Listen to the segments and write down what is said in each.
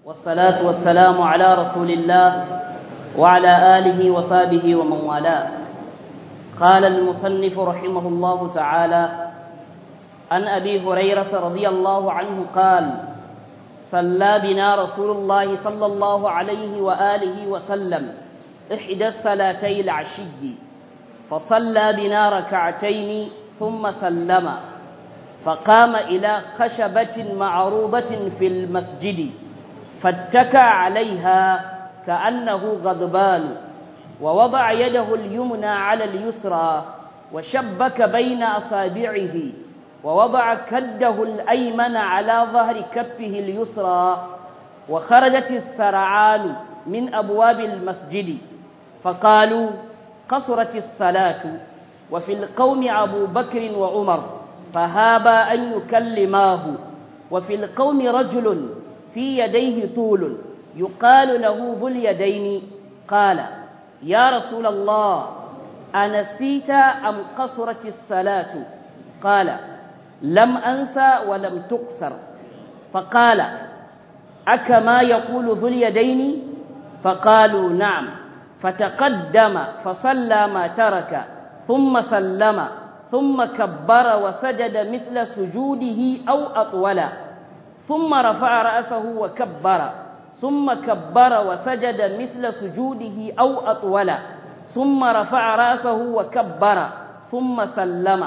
والصلاة والسلام على رسول الله وعلى آله وصحبه ومن والاه قال المصنف رحمه الله تعالى عن أبي هريرة رضي الله عنه قال صلى بنا رسول الله صلى الله عليه وآله وسلم إحدى الصلاتي العشي فصلى بنا ركعتين ثم سلم فقام إلى خشبة معروضة في المسجد فاتكى عليها كأنه غضبان ووضع يده اليمنى على اليسرى وشبك بين أصابعه ووضع كده الأيمن على ظهر كفه اليسرى وخرجت السرعان من أبواب المسجد فقالوا قصرت الصلاة وفي القوم أبو بكر وعمر فهابا أن يكلماه وفي القوم رجل في يديه طول يقال له ذو اليدين قال يا رسول الله أنسيت أم قصرت الصلاة قال لم أنسى ولم تقصر فقال أكما يقول ذو اليدين فقالوا نعم فتقدم فصلى ما ترك ثم سلم ثم كبر وسجد مثل سجوده أو أطول ثم رفع رأسه وكبر ثم كبر وسجد مثل سجوده أو أطول ثم رفع رأسه وكبر ثم سلم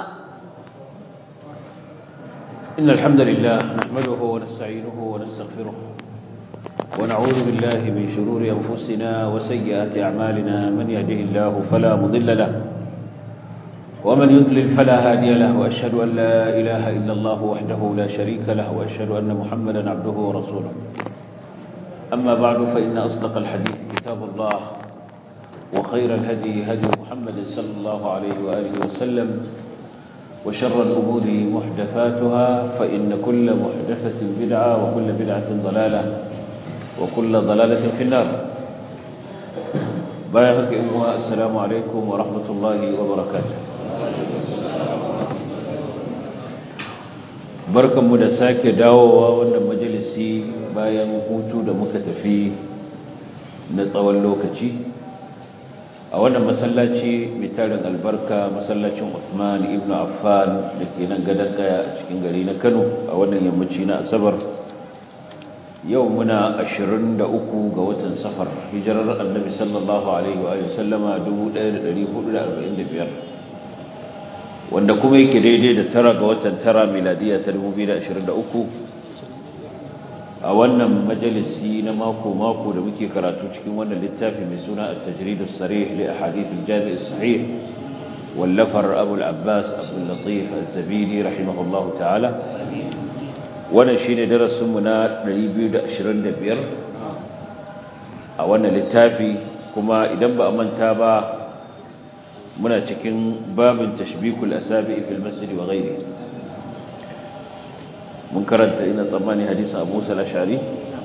إن الحمد لله نحمده ونستعينه ونستغفره ونعوذ بالله من شرور أنفسنا وسيئات أعمالنا من يهده الله فلا مضل له ومن يضلل فلا هادي له وأشهد أن لا إله إلا الله وحده لا شريك له وأشهد أن محمدا عبده ورسوله أما بعد فإن أصدق الحديث كتاب الله وخير الهدي هدي محمد صلى الله عليه وآله وسلم وشر الأمور محدثاتها فإن كل محدثة بدعة وكل بدعة ضلالة وكل ضلالة في النار بايعك إمها السلام عليكم ورحمة الله وبركاته barkanmu da sake dawowa wannan majalisi bayan hutu da muka tafi na tsawon lokaci a wannan masallaci mai tarin albarka masallacin Uthman ibn Affan da ke nan gadon kaya a cikin gari na Kano a wannan yammaci na Asabar yau muna 23 ga watan safar hijirar annabi sallallahu alaihi wa sallama 1445 wanda kuma yake daidai da tara ga watan tara miladiya ta 2023 a wannan majalisi na mako-mako da muke karatu cikin wannan littafi mai suna at-tajrid as-sarih li ahadith al-jami' as-sahih wallafar Abu al-Abbas Abdul Latif az-Zabidi rahimahullahu ta'ala wannan shine darasin mu na 225 a wannan littafi kuma idan ba a manta ba muna cikin babin tashbikul asabi fil masjid wa ghairi mun karanta ina tsammani hadisin Abu Musa al-Ash'ari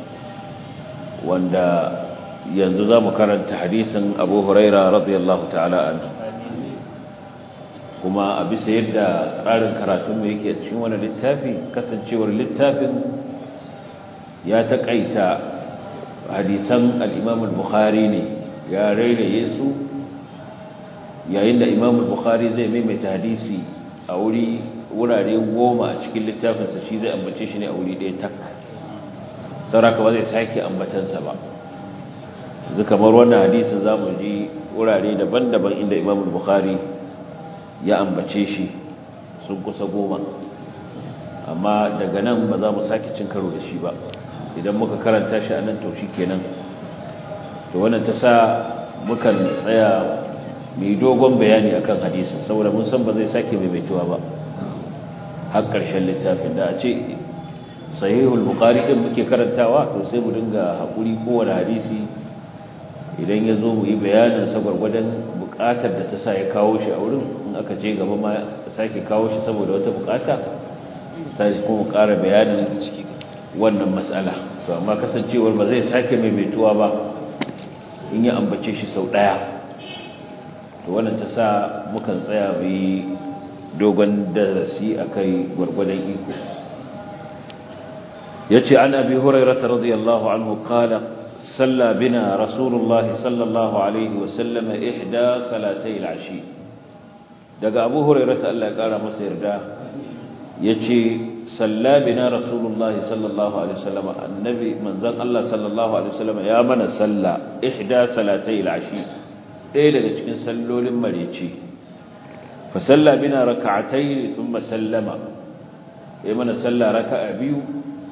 wanda yanzu zamu karanta hadisin Abu Huraira radiyallahu ta'ala anhu kuma a bisa yadda tsarin karatun mu yake cikin wannan littafi kasancewar littafin ya takaita hadisan al-Imam al-Bukhari ne ya rairaye su yayin da Imam al-Bukhari zai maimaita hadisi a wuri wurare goma a cikin littafinsa shi zai ambace shi ne a wuri ɗaya tak sauraka ba zai sake ambatansa ba yanzu kamar wannan hadisin za mu ji wurare daban-daban inda Imam al-Bukhari ya ambace shi sun kusa goma amma daga nan ba za mu sake cin karo da shi ba idan muka karanta shi a nan to shi kenan to wannan ta sa mukan tsaya mai dogon bayani akan hadisin saboda mun san ba zai sake maimaituwa ba har ƙarshen littafin da a ce sahihul bukhari din muke karantawa to sai mu dinga haƙuri kowane hadisi idan ya zo mu yi bayanin sa gwargwadon buƙatar da ta sa ya kawo shi a wurin in aka je gaba ma sake kawo shi saboda wata buƙata sai kuma ƙara bayanin wannan matsala to amma kasancewar ba zai sake maimaituwa ba in ya ambace shi sau ɗaya to wannan ta sa mukan tsaya mu yi dogon darasi a kai gwargwadon iko yace an abi hurairah radiyallahu anhu qala صلى بنا رسول الله صلى الله عليه وسلم إحدى صلاتي العشي daga abu hurairata Allah ya kara masa yarda yace salla bina rasulullah sallallahu alaihi wasallam annabi manzon Allah sallallahu alaihi wasallam ya mana salla ihda salatai al-ashi ɗaya daga cikin sallolin mareci fa salla bina rak'atayn thumma sallama ya mana salla raka'a biyu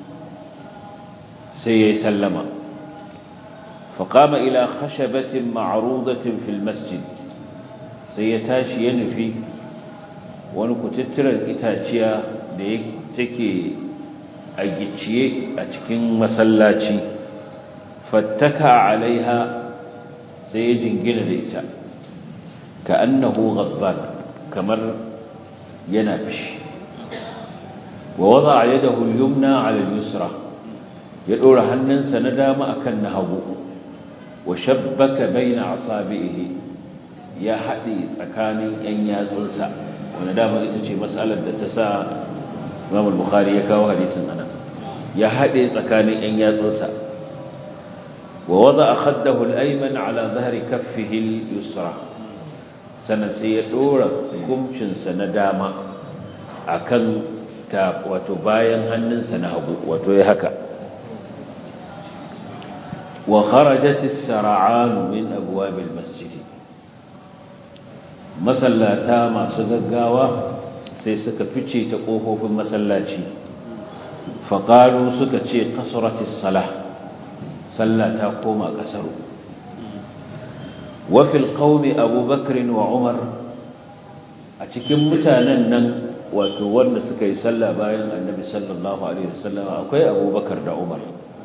sai ya sallama فقام إلى خشبة معروضة في المسجد سيتاشي ينفي ونكتتر الإتاتيا تكي أجتشي أتكين مسلاتي فاتكى عليها سيجنجن ليتا كأنه غضبان كمر ينبش ووضع يده اليمنى على اليسرى يدور هنن سندام أكنه وشبك بين أصابعه يا حدي tsakanin yan yatsunsa wanda dama ita ce mas'alar da ta sa Imam al-Bukhari ya kawo hadisin anan ya hade tsakanin yan yatsunsa wa wada'a khaddahu al-ayman ala dhahri kaffihi al-yusra sanan sai ya dora gumcin sa na dama akan ta wato bayan hannunsa na hagu wato ya haka وخرجت السرعان من أبواب المسجد مسلاتا ما سغغاوا sai suka fice ta kofofin masallaci faqalu suka ce kasratis salah sallata koma kasaru wa fil qaumi abubakar wa umar a cikin mutanen nan wato wanda suka yi sallah bayan annabi sallallahu alaihi wasallam akwai abubakar da umar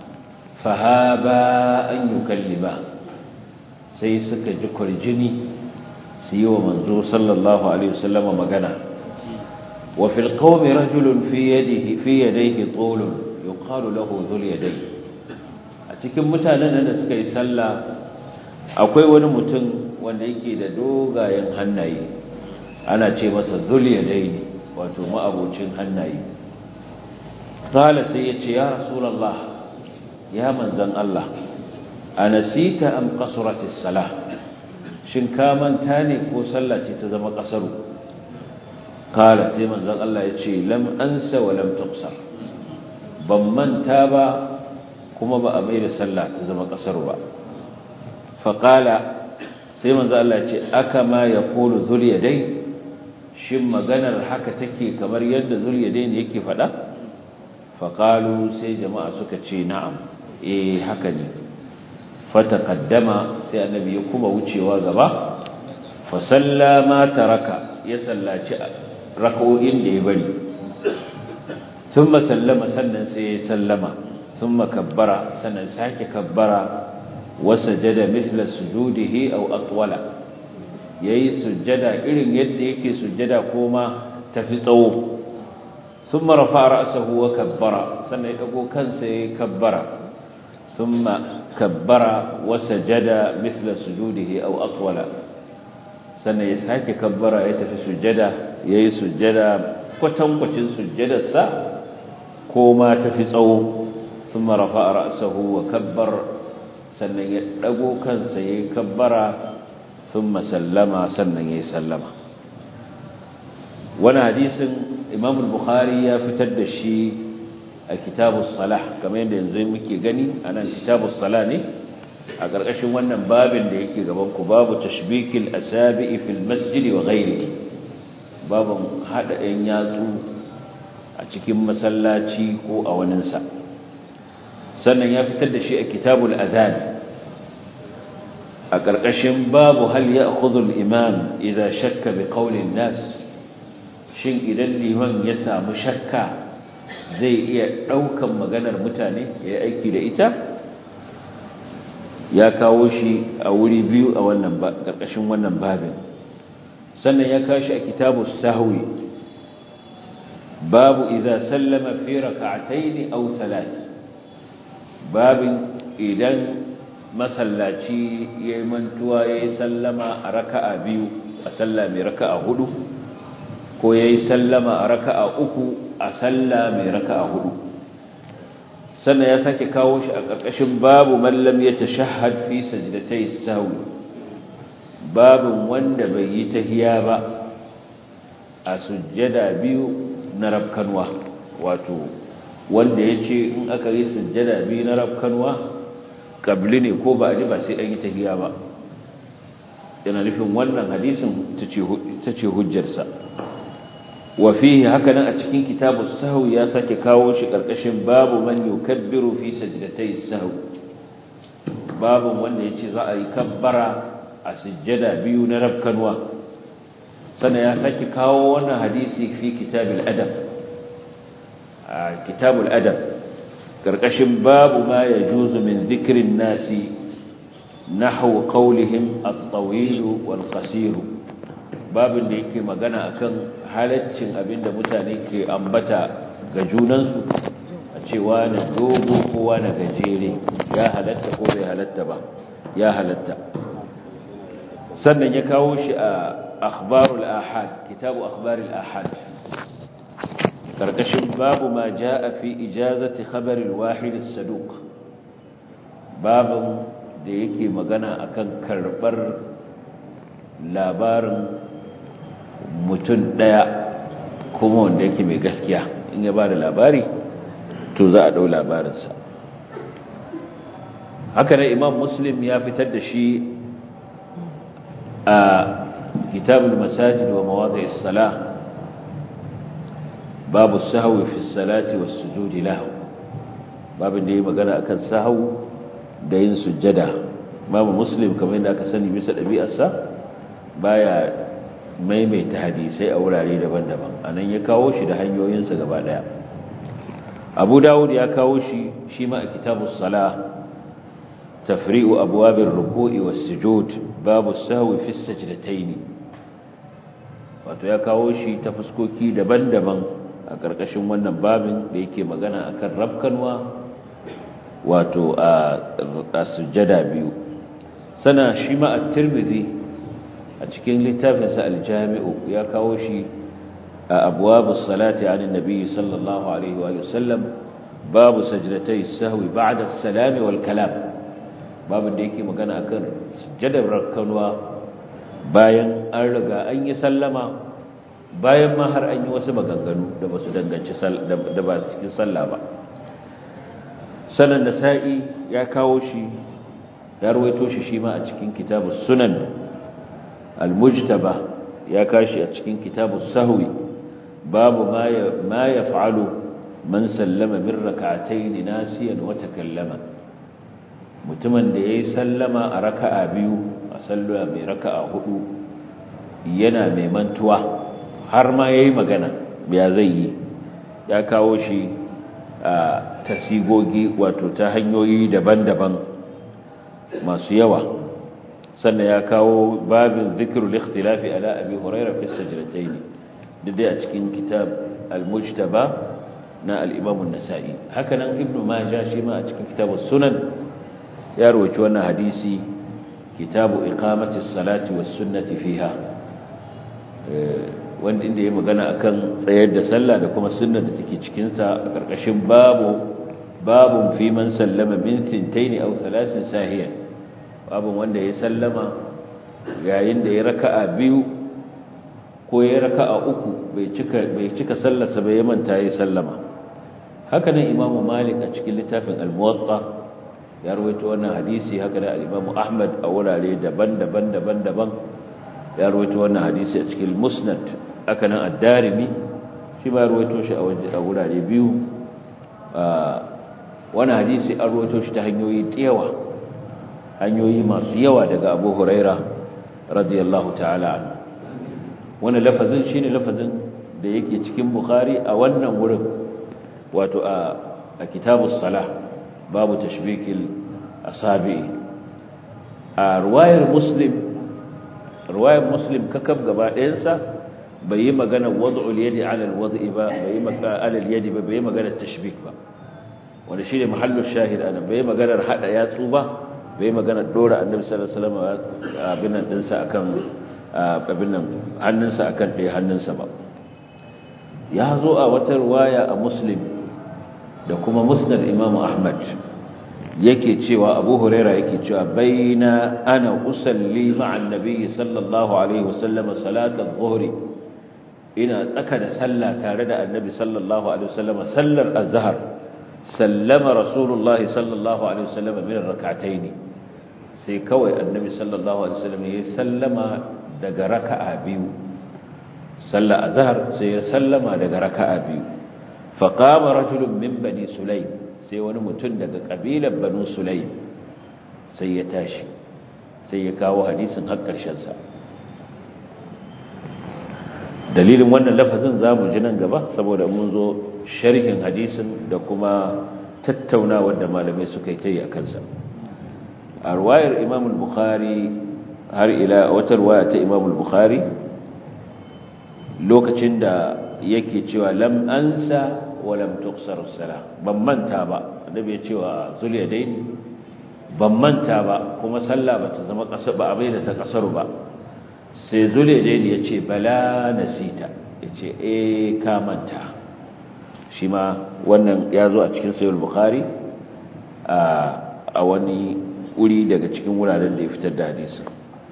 fahaba an yukallima sai suka ji kwarjini su yi wa manzo sallallahu alaihi wasallama magana wa fil qawmi rajulun fi yadihi fi yadayhi tulun yuqalu lahu dhul yaday a cikin mutanen da suka yi sallah akwai wani mutum wanda yake da dogayen hannaye ana ce masa dhul yaday wato ma'abocin hannaye qala sai ya ce ya rasulullah ya manzan Allah a nasita am qasuratis salah shin ka manta ne ko sallah ce ta zama kasaru kala sai manzan Allah ya ce lam ansa wa lam tuqsar ban manta ba kuma ba a mai da sallah ta zama kasaru ba fa kala sai manzan Allah ya ce aka ma yaqulu dhul yadayn shin maganar haka take kamar yadda dhul yadayn yake faɗa fa qalu sai jama'a suka ce na'am eh haka ne fataqaddama sai annabi ya kuma wucewa gaba fa sallama taraka ya sallaci rak'o'in da ya bari thumma sallama sannan sai ya sallama thumma kabbara sannan sake kabbara wa sajada mithla sujudihi aw atwala yayi sujjada irin yadda yake sujjada koma tafi tsawo thumma rafa'a ra'sahu wa kabbara sannan ya dago kansa ya kabbara ثم كبر وسجد مثل سجوده أو أطول سنة يساك كبر يتفي سجدة يي سجدة كتن كتن سجدة سا كوما تفي صو ثم رفع رأسه وكبر سنة يدقو كان سيكبر ثم سلم سنة يسلم وانا حديث إمام البخاري يفتد الشيء a kitabus salah kamar yadda yanzu muke gani anan kitabus salah ne a ƙarƙashin wannan babin da yake gaban ku babu tashbikil asabi'i fil masjid wa ghairihi babun hada ɗan yatsu a cikin masallaci ko a waninsa sannan ya fitar da shi a kitabul adhan a ƙarƙashin babu hal ya'khudhu al-imam idza shakka bi qawli an-nas shin idan liman ya samu shakka zai iya ɗaukan maganar mutane ya aiki da ita ya kawo shi a wuri biyu a wannan ƙarƙashin wannan babin sannan ya kawo shi a kitabu sahwi babu idza sallama fi rak'atayn aw thalath babin idan masallaci yayi mantuwa yayi sallama a raka'a biyu a sallah mai raka'a hudu ko yayi sallama a raka'a uku a sallah mai raka'a hudu sannan ya sake kawo shi a ƙarƙashin babu mallam ya tashahhad fi sajdatay sahwi babin wanda bai yi tahiya ba a sujjada biyu na rabkanwa wato wanda ya ce in aka yi sujjada biyu na rabkanwa kabli ne ko ba a ji ba sai an yi tahiya ba yana nufin wannan hadisin ta ce hujjarsa wa fihi hakanan a cikin kitabu sahwi ya sake kawo shi karkashin babu man yukabbiru fi sajdatay sahwi babu wanda yace za a yi kabbara a sujjada biyu na rabkanwa sannan ya sake kawo wannan hadisi fi kitabil adab a kitabul adab karkashin babu ma yajuzu min dhikrin nasi nahwu qawlihim at-tawil wal qasir babin da yake magana akan halaccin abinda mutane ke ambata ga junansu a cewa na dogo kowa na gajere ya halatta ko bai halatta ba ya halatta sannan ya kawo shi a akhbarul ahad kitabu akhbarul ahad karkashin babu ma jaa fi ijazati khabar al-wahid as-saduq babin da yake magana akan karbar labarin mutum ɗaya kuma wanda yake mai gaskiya in ya ba da labari to za a ɗau labarinsa haka nan imam muslim ya fitar da shi a kitabul masajid wa mawadhi as-salah babu sahwi fi as-salati was-sujudi lahu babin da yake magana akan sahwu da yin sujjada imam muslim kamar yadda aka sani bisa ɗabi'arsa baya maimaita hadisai a wurare daban-daban anan ya kawo shi da hanyoyinsa gaba daya abu dawud ya kawo shi shi ma a kitabus salah tafri'u abwabir ruku'i was sujud babu sahwi fi sajdatayn wato ya kawo shi ta fuskoki daban-daban a karkashin wannan babin da yake magana akan rabkanwa wato a sujjada biyu sana shi ma at-tirmidhi a cikin littafinsa aljami'u ya kawo shi a abuwabus salati anin nabi sallallahu alaihi wa sallam babu sajdatai sahwi ba'da salami wal kalam babu da yake magana akan sujjadar rakkanwa bayan an riga an yi sallama bayan ma har an yi wasu maganganu da ba su danganci da ba su cikin sallah ba sanan nasa'i ya kawo shi ya ruwaito shi shi ma a cikin kitabus sunan المجتبى يا كاشي أتشكين كتاب السهوي باب ما ما يفعل من سلم من ركعتين ناسيا وتكلم mutumin da yayi sallama a raka'a biyu a sallama mai raka'a hudu yana mai mantuwa har ma yayi magana ya zai yi ya kawo shi a tasigogi wato ta hanyoyi daban-daban masu yawa sannan ya kawo babin zikirul ikhtilafi ala abi huraira fi sajdatayn dai a cikin kitab al-mujtaba na al-imam an-nasa'i haka nan ibnu majah shi ma a cikin kitab sunan ya rawaci wannan hadisi kitabu iqamati as-salati was-sunnati fiha wanda inda ya magana akan tsayar da sallah da kuma sunnar da take cikin sa a karkashin babu babun fi man sallama min thintayn aw thalathin sahiyan babin wanda ya sallama yayin da ya raka'a biyu ko ya raka'a uku bai cika bai cika sallarsa bai manta ya sallama haka nan imamu malik a cikin littafin al-muwatta ya rawaito wannan hadisi haka nan al-imamu ahmad a wurare daban-daban daban-daban ya rawaito wannan hadisi a cikin musnad haka nan ad-darimi shi ba rawaito shi a wurare biyu wannan hadisi an rawaito shi ta hanyoyi yawa hanyoyi masu yawa daga abu huraira radiyallahu ta'ala anhu wani lafazin shine lafazin da yake cikin bukhari a wannan wurin wato a a kitabus salah babu tashbikil asabi a ruwayar muslim ruwayar muslim kakab gaba ɗayansa bai yi magana wad'ul yadi ala alwad'i ba bai yi magana ala alyadi ba bai yi magana tashbik ba wanda shine mahallu shahid ana bai yi maganar hada yatsu ba bai magana dora annabi sallallahu alaihi wasallam abin nan dinsa akan abin nan hannunsa akan ɗaya hannunsa ba ya zo a wata riwaya a muslim da kuma musnad imam ahmad yake cewa abu huraira yake cewa baina ana usalli ma'an nabiyyi sallallahu alaihi wasallam salatul zuhri ina tsaka da sallah tare da annabi sallallahu alaihi wasallam sallar azhar sallama rasulullah sallallahu alaihi wasallam min rak'ataini sai kawai annabi sallallahu alaihi wasallam ya sallama daga raka'a biyu sallar azhar sai ya sallama daga raka'a biyu faqama rajulun min bani sulaym sai wani mutum daga kabilar banu sulaym sai ya tashi sai ya kawo hadisin har karshen sa dalilin wannan lafazin za mu ji nan gaba saboda mun zo sharhin hadisin da kuma tattaunawar da malamai suka yi ta yi a kansa a ruwayar imam bukhari har ila wata ruwaya ta imam bukhari lokacin da yake cewa lam ansa wa lam tuqsar as-salah ban manta ba annabi ya cewa zuliyadaini ban manta ba kuma sallah bata zama kasar ba abai da ta kasaru ba sai zuliyadaini ya ce bala nasita ya ce eh ka manta shi ma wannan ya zo a cikin sayar bukhari a wani wuri daga cikin wuraren da ya fitar da hadisi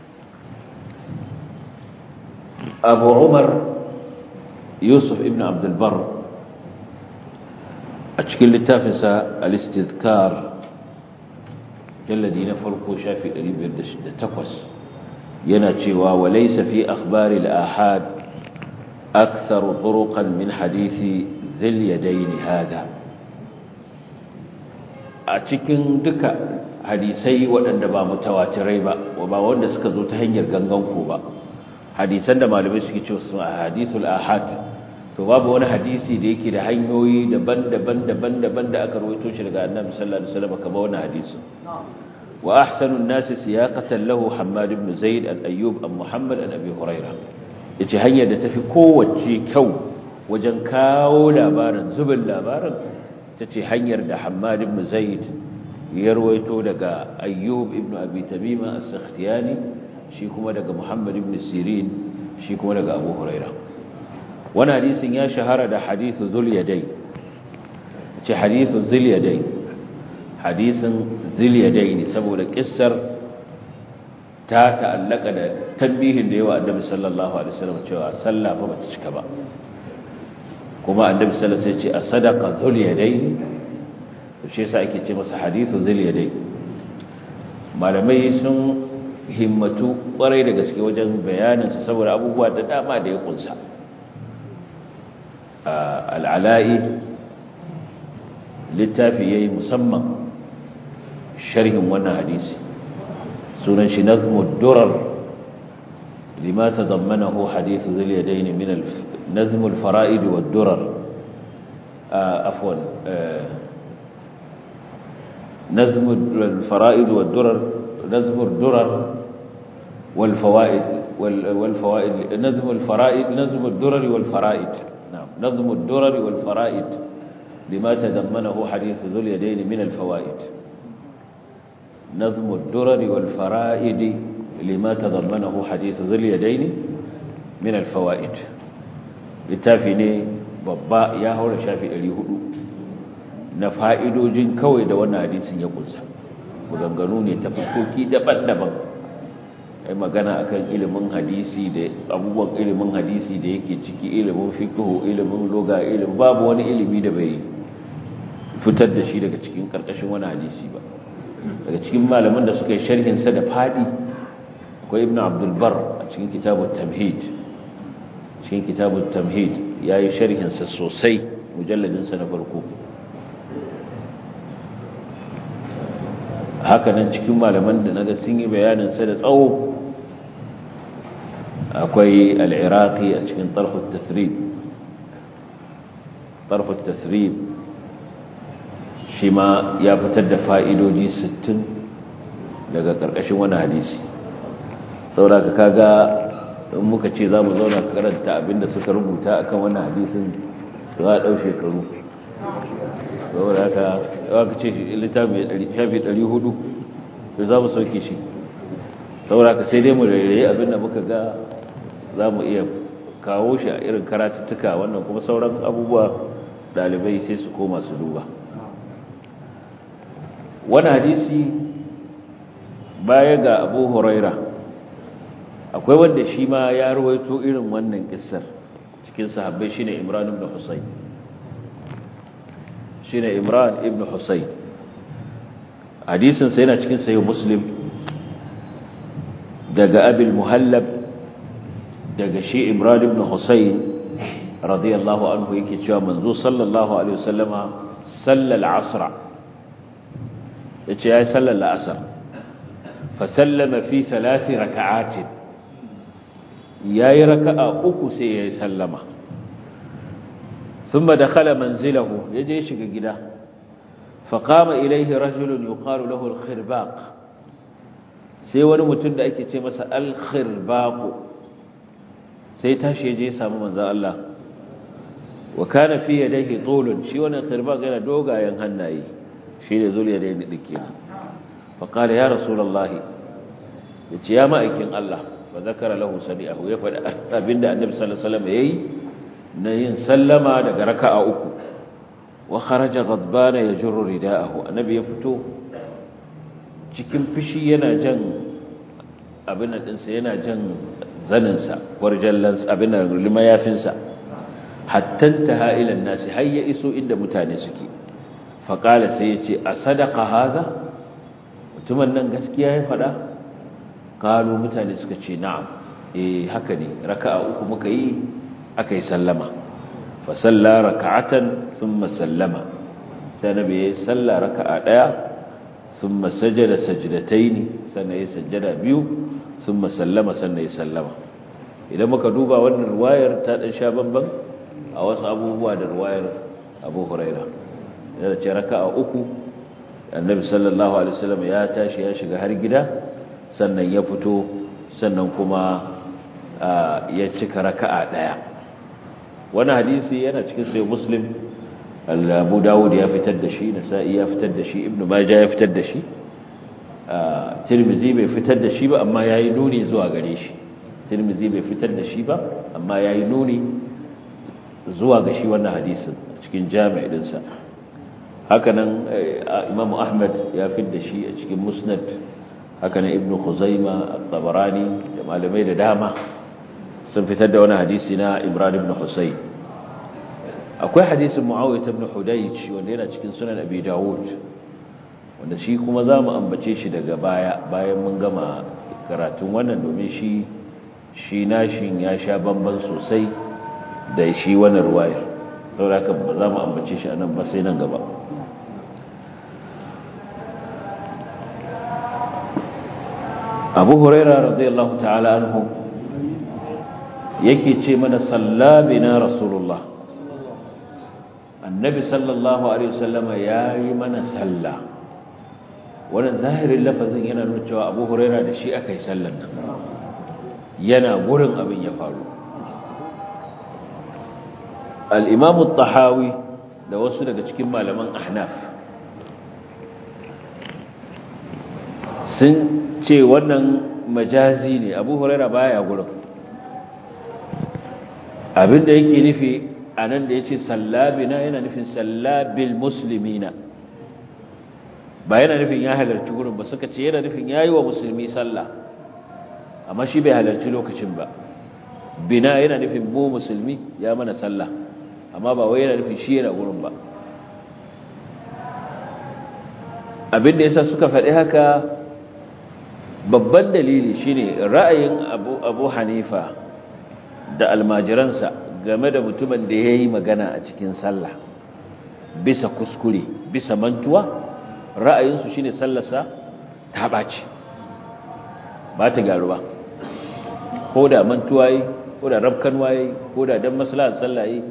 abu umar yusuf ibn abdulbar a cikin littafinsa al-istidkar jalladi na farko shafi 508 yana cewa walaysa fi akhbari al-ahad akthar turuqan min hadisi dhil yadayn hada a cikin duka hadisai waɗanda ba mutawatirai ba ba wanda suka zo ta hanyar gangan ko ba hadisan da malamai suke cewa su hadithul ahad to babu wani hadisi da yake da hanyoyi daban-daban daban-daban da aka rawaito shi daga annabi sallallahu alaihi wasallam kamar wannan hadisi wa ahsanun nas siyaqatan lahu hammad ibn zaid al-ayyub an muhammad an abi hurairah yace hanyar da tafi kowace kyau wajen kawo labarin zubin labarin tace hanyar da hammad ibn zaid ya rawaito daga ayyub ibn abi tamima as-sakhtiyani shi kuma daga muhammad ibn sirin shi kuma daga abu hurairah wani hadisin ya shahara da hadithu zuliyadai ce hadithu zuliyadai hadisin zuliyadai ne saboda kissar ta ta'allaka da tambihin da yawa annabi sallallahu alaihi wasallam cewa sallah fa bata cika ba kuma annabi sallallahu alaihi wasallam ce a sadaqa zuliyadai to shi yasa ake ce masa hadithu zuliyadai malamai sun himmatu kwarai da gaske wajen bayanin sa saboda abubuwa da dama da ya kunsa al'ala'i littafi ya yi musamman sharhin wannan hadisi sunan shi nazmud durar lima ta zammana ho hadithu ziliyadai ne min nazmul fara'id wa durar afwan nazmul fara'id wa durar nazmul durar wal fawaid wal fawaid nazmul fara'id nazmul durar wal fara'id نظم الدرر والفرائد لما تضمنه حديث ذو اليدين من الفوائد نظم الدرر والفرائد لما تضمنه حديث ذو اليدين من الفوائد littafi ne babba ya haura shafi 400 na fa'idojin kawai da wannan hadisin ya kunsa maganganu ne ta fuskoki daban-daban ai magana akan ilimin hadisi da abubuwan ilimin hadisi da yake ciki ilimin fiqh ilimin lugha ilimin babu wani ilimi da bai fitar da shi daga cikin karkashin wani hadisi ba daga cikin malaman da suka yi sharhin sa da fadi akwai ibn abdul bar a cikin kitabut tamhid cikin kitabut tamhid yayi sharhin sa sosai mujalladin sa na farko haka nan cikin malaman da naga sun yi bayanin sa da tsawo akwai al'iraqi a cikin tarfut tathrib tarfut tathrib shi ma ya fitar da fa'idoji 60 daga ƙarƙashin wani hadisi sauraka kaga in muka ce za mu zauna karanta abinda suka rubuta akan wani hadisin za a ɗau shekaru saboda haka aka ce littafi shafi 400 da za mu sauke shi saboda haka sai dai mu rairaye abinda muka ga za mu iya kawo shi a irin karatuttuka wannan kuma sauran abubuwa dalibai sai su koma su duba wani hadisi baya ga abu huraira akwai wanda shi ma ya ruwaito irin wannan kissar cikin sahabbai shine imran ibn husayn shine imran ibn husayn hadisin sa yana cikin sahih muslim daga abil muhallab daga shi imran ibn husayn radiyallahu anhu yake cewa manzo sallallahu alaihi wasallama sallal asra yace yayi sallar asr fa sallama fi thalath raka'at yayi raka'a uku sai yayi sallama thumma dakhala manzilahu yaje shiga gida fa qama ilayhi rajulun yuqalu lahu al-khirbaq sai wani mutum da ake ce masa al-khirbaq sai tashi yaje ya samu manzon Allah wa kana fi yadayhi tulun shi wannan khirbaq yana dogayen hannaye shi ne zuliya da yadda dake fa qala ya rasulullahi yace ya ma'aikin Allah wa zakara lahu sadi'ahu ya faɗi abinda annabi sallallahu alaihi wasallam yayi na yin sallama daga raka'a uku wa kharaja ghadbana yajurru rida'ahu annabi ya fito cikin fishi yana jan abin nan dinsa yana jan zaninsa warjallansa abin nan limayafinsa hatta ta ila nasi har ya iso inda mutane suke faƙala sai ya ce a sadaka haza mutumin nan gaskiya ya faɗa ƙalu mutane suka ce na'am eh haka ne raka'a uku muka yi aka yi sallama fa salla raka'atan thumma sallama sai nabi ya salla raka'a daya thumma sajada sajdataini sannan ya sajjada biyu thumma sallama sannan ya sallama idan muka duba wannan riwayar ta dan sha bamban a wasu abubuwa da riwayar Abu Hurairah yana ce raka'a uku annabi sallallahu alaihi wasallam ya tashi ya shiga har gida sannan ya fito sannan kuma ya cika raka'a daya wani hadisi yana cikin sai muslim abu dawud ya fitar da shi nasa'i ya fitar da shi ibnu majah ya fitar da shi tirmizi bai fitar da shi ba amma yayi nuni zuwa gare shi tirmizi bai fitar da shi ba amma yayi nuni zuwa ga shi wannan hadisin cikin jami'i dinsa hakanan imamu ahmad ya fitar da shi a cikin musnad hakanan ibnu khuzaima at-tabarani da malamai da dama sun fitar da wani hadisi na Imran ibn Husayn akwai hadisin Muawiyah ibn Hudayj wanda yana cikin sunan Abi Dawud wanda shi kuma zamu ambace shi daga baya bayan mun gama karatun wannan domin shi shi nashin ya sha bamban sosai da shi wannan ruwayar saboda haka ba za mu ambace shi anan ba sai nan gaba Abu Hurairah radiyallahu ta'ala anhu yake ce mana sallabina rasulullah annabi sallallahu alaihi wasallama yayi mana sallah wannan zahirin lafazin yana nuna cewa Abu Huraira da shi aka yi sallan nan yana gurin abin ya faru al-Imam tahawi da wasu daga cikin malaman Ahnaf sun ce wannan majazi ne Abu Huraira baya gurin abinda yake nufi a nan da ya ce sallabina yana nufin sallabil musulmina ba yana nufin ya halarci gurin ba suka ce yana nufin ya yi wa musulmi sallah amma shi bai halarci lokacin ba bina yana nufin mu musulmi ya mana sallah amma ba wai yana nufin shi yana gurin ba abinda yasa suka faɗi haka babban dalili shine ra'ayin abu, abu hanifa da almajiransa game da mutumin da ya yi magana a cikin sallah bisa kuskure bisa mantuwa ra'ayinsu shi ne sallarsa ta ɓaci ba ta gyaru ba ko da mantuwa yi ko da rabkan waye ko da don maslahar sallah yi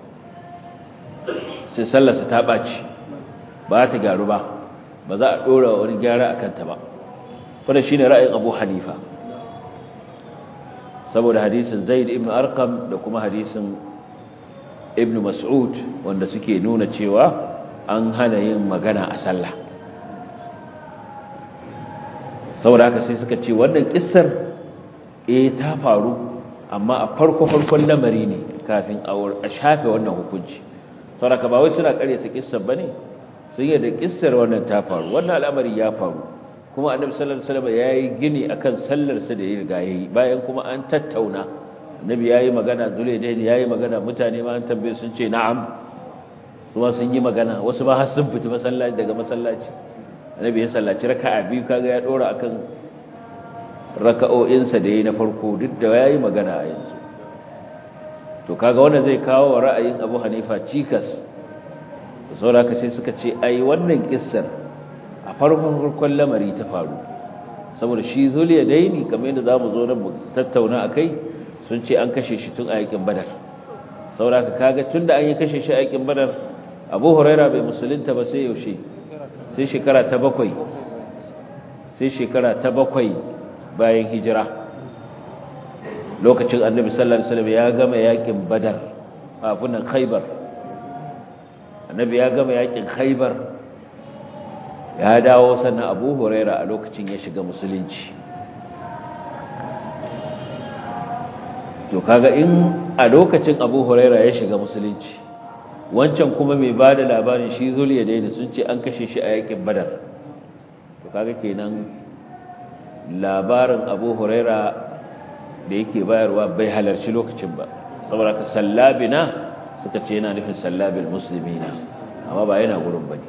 sai sallarsa ta ɓaci ba ta gyaru ba ba za a ɗora wani gyara a kanta ba wadda shi ne ra'ayin abu hanifa saboda hadisin zaid ibn arkam da kuma hadisin ibn mas'ud wanda suke nuna cewa an hana yin magana a sallah saboda haka sai suka ce wannan kissar eh ta faru amma a farko farkon lamari ne kafin a shafe wannan hukunci saboda ba wai suna karyata kissar bane sun yi da kissar wannan ta faru wannan al'amari ya faru kuma annabi sallallahu alaihi wasallam yayi gini akan sallar sa da ya riga yayi bayan kuma an tattauna annabi yayi magana zulaidain yayi magana mutane ma an tambaye sun ce na'am kuma sun yi magana wasu ba har sun fita masallaci daga masallaci annabi ya sallaci raka'a biyu kaga ya dora akan raka'o'insa da yayi na farko duk da yayi magana a yanzu to kaga wannan zai kawo wa ra'ayin Abu Hanifa cikas saboda sai suka ce ai wannan kissar a farkon farkon lamari ta faru saboda shi zuliya daini kamar yadda zamu zo nan mu tattauna akai sun ce an kashe shi tun a yakin badar saboda kaga tunda an yi kashe shi a yakin badar Abu Huraira bai musulunta ba sai yaushe sai shekara ta bakwai sai shekara ta bakwai bayan hijira lokacin annabi sallallahu alaihi wasallam ya gama yakin badar afunan khaybar annabi ya gama yakin khaybar ya dawo sannan abu huraira a lokacin ya shiga musulunci to kaga in a lokacin abu huraira ya shiga musulunci wancan kuma mai ba da labarin shi zuliya daina sun ce an kashe shi a yakin badar to kaga kenan labarin abu huraira da yake bayarwa bai halarci lokacin ba saboda ka sallabina suka ce yana nufin sallabil muslimina amma ba yana gurin bane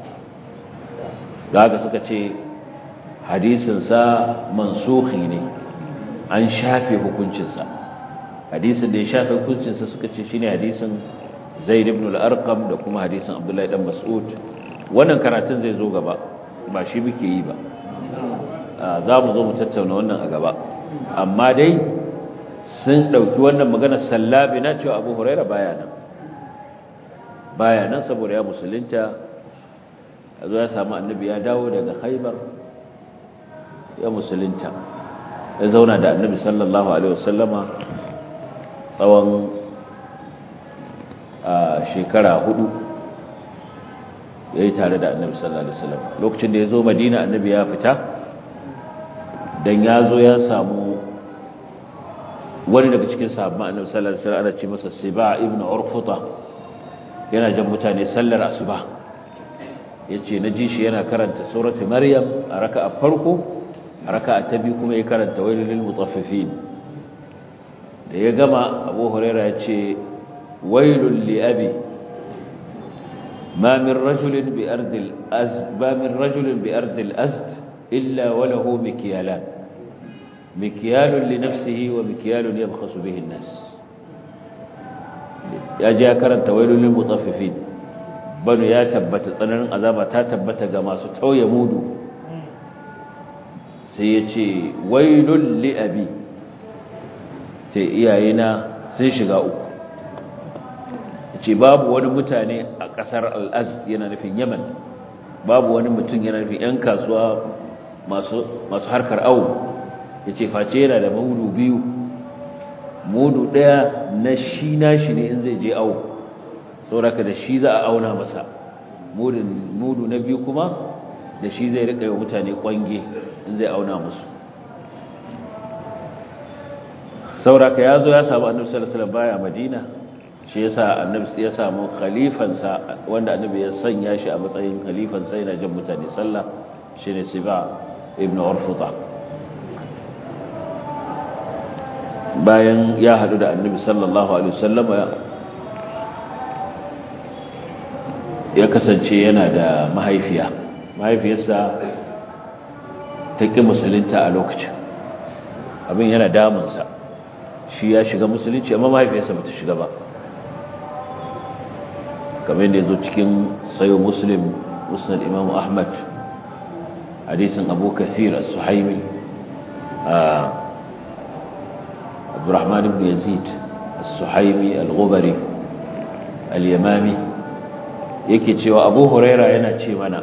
haka suka ce hadisinsa mansukhi ne an shafe hukuncinsa hadisin da ya shafe hukuncinsa suka ce shine hadisin zaid ibn al-arqam da kuma hadisin abdullahi dan mas'ud wannan karatun zai zo gaba ba shi muke yi ba za mu zo mu tattauna wannan a gaba amma dai sun ɗauki wannan magana sallabi na cewa abu huraira baya nan baya nan saboda ya musulunta a zo ya samu annabi ya dawo daga haibar ya musulunta ya zauna da annabi sallallahu alaihi wasallama tsawon shekara hudu ya yi tare da annabi sallallahu alaihi wasallam lokacin da ya zo madina annabi ya fita dan ya zo ya samu wani daga cikin sahabban annabi sallallahu alaihi wasallam ana ce masa Siba ibn Urfuta yana jan mutane sallar asuba yace naji shi yana karanta surati Maryam a raka'a farko a raka'a ta biyu kuma ya karanta wailul lil mutaffifin da ya gama Abu Huraira yace wailul li abi ما من رجل بأرض الأزد ما من رجل بأرض الأزد إلا وله مكيالان مكيال لنفسه ومكيال يبخس به الناس يا جاء كرنت ويل للمطففين بنو يا تبت tsananin azaba ta tabbata ga masu tauye mudu sai yace wailul li abi sai iyayena sun shiga uku yace babu wani mutane a kasar al-azd yana nufin yaman babu wani mutum yana nufin yan kasuwa masu masu harkar awu ya ce face yana da mudu biyu mudu ɗaya na shi nashi ne in zai je awo sauraka da shi za a auna masa mudu na biyu kuma da shi zai riƙa yi mutane ƙwange in zai auna musu sauraka ya zo ya samu annabi sallallahu alaihi baya madina shi yasa annabi ya samu khalifansa wanda annabi ya sanya shi a matsayin khalifansa yana jan mutane sallah shine siba ibn urfuta bayan ya hadu da annabi sallallahu alaihi wasallam ya kasance yana da mahaifiya mahaifiyarsa ta ƙi musulunta a lokacin abin yana damunsa shi ya shiga musulunci amma mahaifiyarsa ba ta shiga ba kamar da ya zo cikin sayo muslim musnad imamu ahmad hadisin abu kathir as-suhaimi abdurrahman ibn yazid as-suhaimi al-ghubari al-yamami yake cewa abu huraira yana ce mana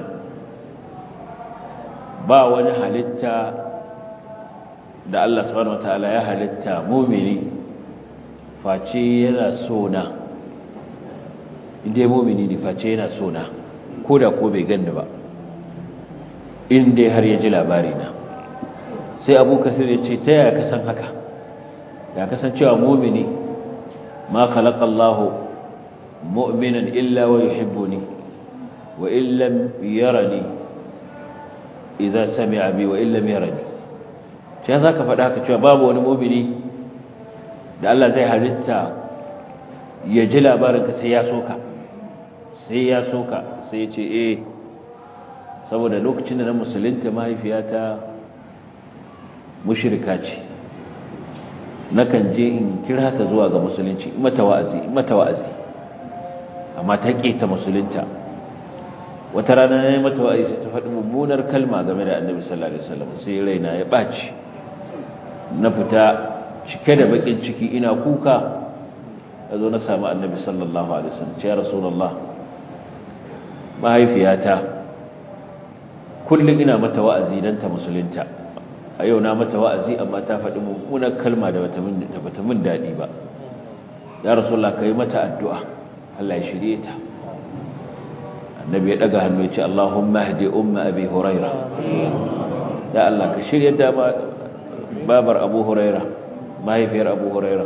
ba wani halitta da Allah subhanahu wataala ya halitta mumini face yana sona inda mumini ne face yana sona ko da ko bai ganni ba inda har ya ji labari na sai abu kasir ya ce ta yaya kasan haka ya kasancewa mumini ma khalaqa Allah mu'minan illa wa yuhibbuni wa illam yarani idza sami'a bi wa illam yarani ce za ka faɗa haka cewa babu wani mumini da Allah zai halitta ya ji labarinka sai ya soka sai ya soka sai ya ce eh saboda lokacin da na musulunta mahaifiyata mushrika ce nakan je in kira ta zuwa ga musulunci mata wa'azi mata wa'azi amma ta ta musulunta wata rana ne mata wa'azi sai ta faɗi mummunar kalma game da annabi sallallahu alaihi wasallam sai raina ya ɓaci na fita cike da bakin ciki ina kuka yazo na samu annabi sallallahu alaihi wasallam ya rasulullah mahaifiyata kullum ina mata wa'azi dan ta musulunta a yau na mata wa'azi amma ta faɗi mummunar kalma da bata min da bata min dadi ba ya rasulullah kai mata addu'a Allah ya shirye ta annabi ya daga hannu ya ce Allahumma hdi umma abi huraira ya Allah ka shirye da babar abu huraira mahaifiyar abu huraira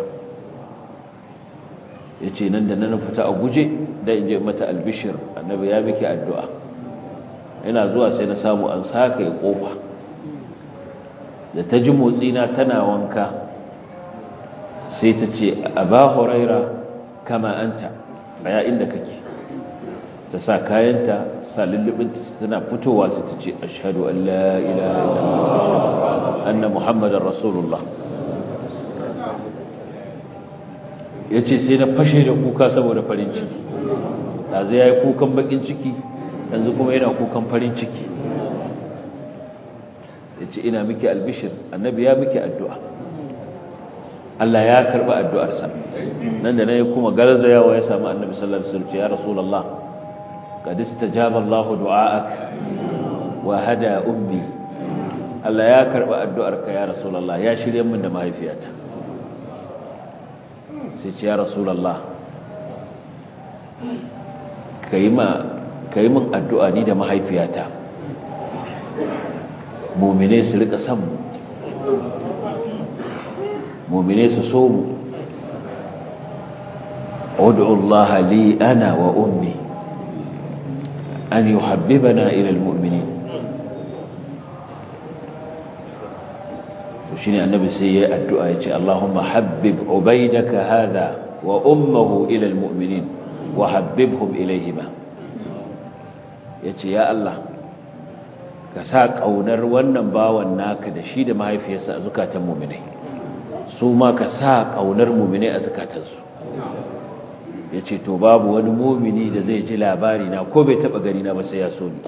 ya ce nan da nan fita a guje da in je mata albishir annabi ya miki addu'a ina zuwa sai na samu an saka ya kofa da ta ji motsina tana wanka sai ta ce aba huraira kama anta tsaya inda kake ta sa kayanta sa lullubinta tana fitowa sai ta ce ashhadu an la ilaha illallah anna muhammadar rasulullah ya ce sai na fashe da kuka saboda farin ciki da zai ya yi kukan bakin ciki yanzu kuma yana kukan farin ciki ya ce ina miki albishir annabi ya miki addu'a Allah ya karɓi addu'arsa nan da na yi kuma garzayawa ya samu annabi sallallahu alaihi wasallam ya rasulullah qad istajaba Allahu du'aak wa hada ummi Allah ya karɓi addu'arka ya rasulullah ya shirye min da mahaifiyata sai ce ya rasulallah ka yi min addu'a ni da mahaifiyata mummine su rika san mu mummine su so mu Allah li ana wa ummi an yi habbibana ilal mu'minin shine annabi sai ya addu'a yace Allahumma habbib ubaydaka hadha wa ummuhu ila almu'minin wa habbibhum ilayhima yace ya Allah ka sa kaunar wannan bawan naka da shi da mahaifiyarsa a zakatan mu'minai su ma ka sa kaunar mu'minai a zakatansu yace to babu wani mu'mini da zai ji labari na ko bai taba gani na ba sai ya so ni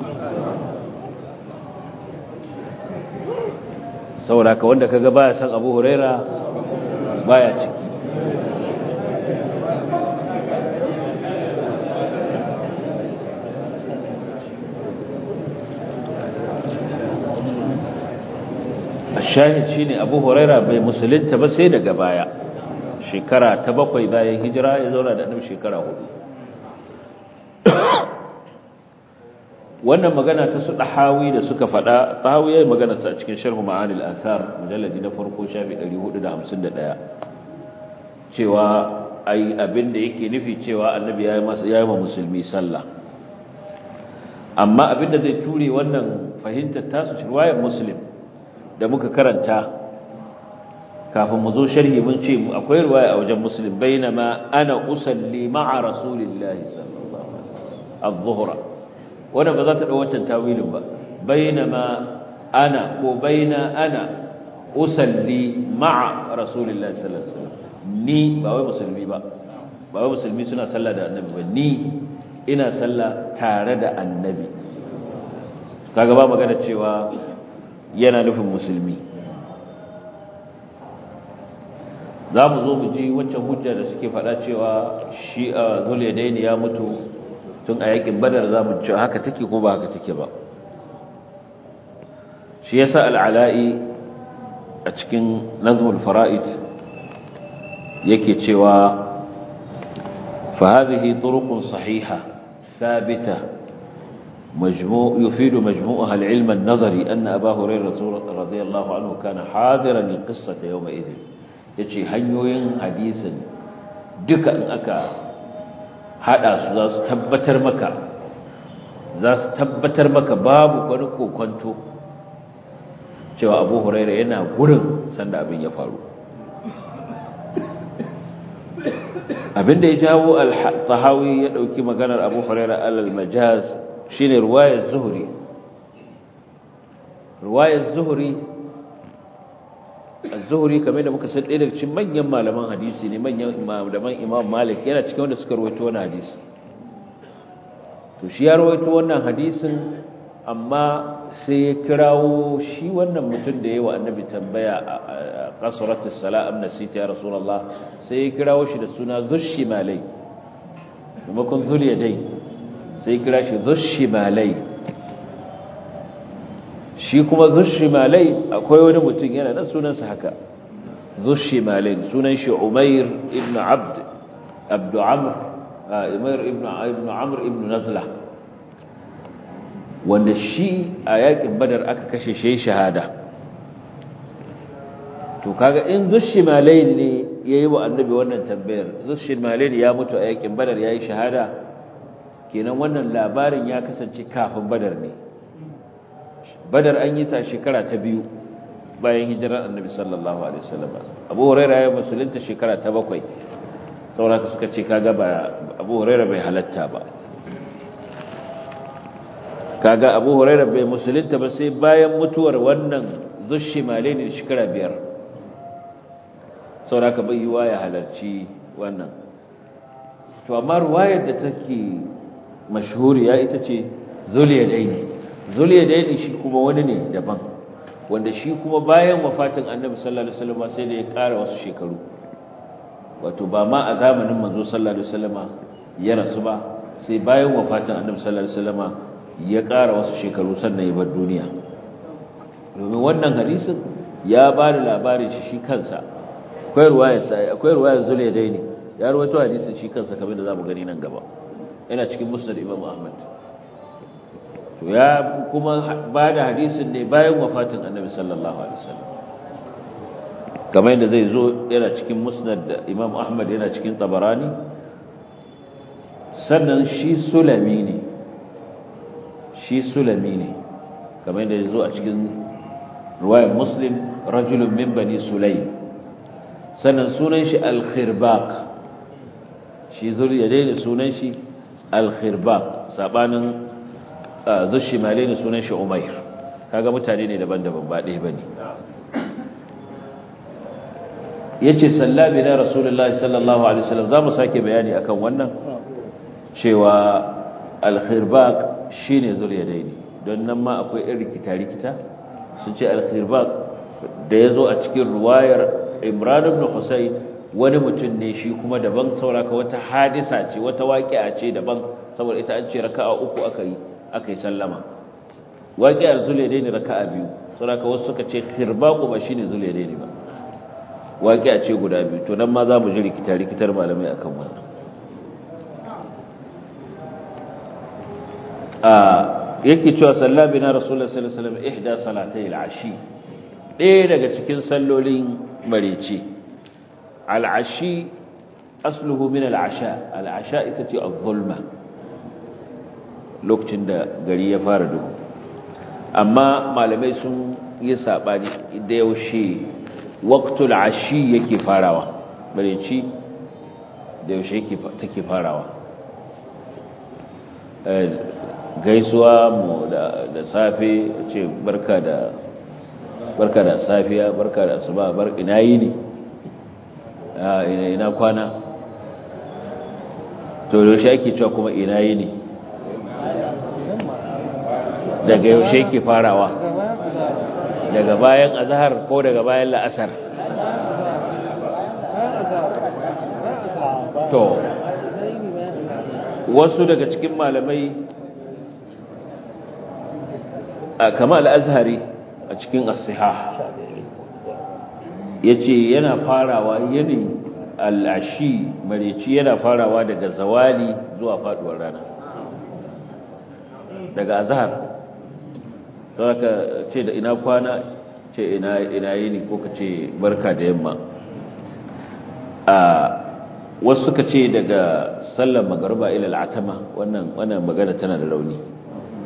saboda ka wanda kaga baya san Abu Huraira baya ciki ashahid shine Abu Huraira bai musulunta ba sai daga baya shekara ta bakwai bayan hijira ya zauna da annabi shekara hudu wannan magana ta su dahawi da suka fada dahawi yayin magana sa cikin sharh ma'anil athar mujalladi na farko shafi 451 cewa ai abin da yake nufi cewa annabi yayi masa yayi ma musulmi sallah amma abin da zai ture wannan fahimtar tasu riwayar muslim da muka karanta kafin mu zo sharhi mun ce akwai riwaya a wajen muslim bainama ana usalli ma'a rasulillahi sallallahu alaihi wasallam adh-dhuhra wanda ba za ta ɗau wancan tawilin ba bainama ana ko baina ana usalli ma'a rasulillahi sallallahu alaihi wasallam ni ba wai musulmi ba ba wai musulmi suna sallah da annabi ba ni ina sallah tare da annabi kaga ba magana cewa yana nufin musulmi za mu zo mu ji waccan hujja da suke faɗa cewa shi a zuliyadaini ya mutu tun a yakin badar za mu ci haka take ko ba haka take ba shi yasa al'ala'i a cikin nazmul fara'id yake cewa fa hadhihi turuqun sahiha thabita مجموع يفيد مجموعها العلم النظري أن أبا هريرة رضي الله عنه كان حاضرا للقصة يومئذ يجي هنيوين حديثا دكا أكا hada su za su tabbatar maka za su tabbatar maka babu wani kokonto cewa abu huraira yana gurin sanda abin ya faru abinda ya jawo al-tahawi ya dauki maganar abu huraira alal majaz shine ruwayar zuhri ruwayar zuhri az-zuhri kamar da muka san ɗaya daga cikin manyan malaman hadisi ne manyan malaman imam malik yana cikin wanda suka rawaito wannan hadisi to shi ya rawaito wannan hadisin amma sai ya kirawo shi wannan mutum da yawa annabi tambaya a qasratus salam nasita ya rasulullah sai ya kirawo shi da suna zushimalai maimakon zuliyadai sai ya kira shi zushimalai shi kuma zushimalai akwai wani mutum yana nan sunansa haka zushimalai sunan shi umair ibn abd abdu amr umair ibn ibn amr ibn nazla wanda shi a yakin badar aka kashe shi shahada to kaga in zushimalai ne yayi wa annabi wannan tambayar zushimalai ya mutu a yakin badar yayi shahada kenan wannan labarin ya kasance kafin badar ne badar an yi ta shekara ta biyu bayan hijirar annabi sallallahu alaihi wasallam abu huraira ya musulunta shekara ta bakwai sauraka suka ce kaga ba abu huraira bai halatta ba kaga abu huraira bai musulunta ba sai bayan mutuwar wannan zushimale ne shekara biyar sauraka bai yi ya halarci wannan to amma ruwayar da take mashhuriya ita ce zuliyadaini zuliyadaini shi kuma wani ne daban wanda shi kuma bayan wafatin annabi sallallahu alaihi wasallam sai da ya ƙara wasu shekaru wato ba ma a zamanin manzo sallallahu alaihi wasallam ya rasu ba sai bayan wafatin annabi sallallahu alaihi wasallam ya ƙara wasu shekaru sannan ya bar duniya domin wannan hadisin ya ba da labarin shi shi kansa akwai ruwayar sai akwai ruwayar zuliyadaini ya rawaito hadisin shi kansa kamar da zamu gani nan gaba yana cikin musnad imam ahmad to ya kuma ba da hadisin ne bayan wafatin annabi sallallahu alaihi wasallam kamar yadda zai zo yana cikin musnad da imam ahmad yana cikin tabarani sannan shi sulami ne shi sulami ne kamar yadda zai zo a cikin ruwayar muslim rajulun min bani sulaim sannan sunan shi al-khirbaq shi zuriya dai sunan shi al-khirbaq sabanin zushimale ne sunan shi umair kaga mutane ne daban-daban ba ɗaya bane yace sallabi na rasulullahi sallallahu alaihi wasallam zamu sake bayani akan wannan cewa al-khirbaq shine zuliyadaini don nan ma akwai irin rikita-rikita sun ce al-khirbaq da yazo a cikin ruwayar Imran ibn Husayn wani mutum ne shi kuma daban sauraka wata hadisa ce wata waƙi'a ce daban saboda ita an ce raka'a uku aka yi aka yi sallama waƙiyar zuliyadaini raka'a biyu saboda wasu suka ce khirbaqu ba shine zuliyadaini ba waƙiya ce guda biyu to nan ma za mu ji rikita rikitar malamai akan wannan a yake cewa sallabi na rasulullah sallallahu alaihi wasallam ihda salatai al-ashi ɗaya daga cikin sallolin mareci al-ashi asluhu min al-asha al-asha ita ce az-zulma lokacin da gari ya fara duhu amma malamai sun yi sabani da yaushe waqtul ashi yake farawa bareci da yaushe yake take farawa gaisuwa mu da da safe ce barka da barka da safiya barka da asuba bar ina yi ne ina ina kwana to yaushe yake cewa kuma ina yi ne daga yaushe yake farawa daga bayan azhar ko daga bayan la'asar to wasu daga cikin malamai kama al-azhari a cikin as-sihah yace yana farawa yinin al-ashi mareci yana farawa daga zawali zuwa faduwar rana daga azhar ka ce da ina kwana ce ina ina yini ko ka ce barka da yamma a wasu suka ce daga sallar magariba ila al'atama wannan wannan magana tana da rauni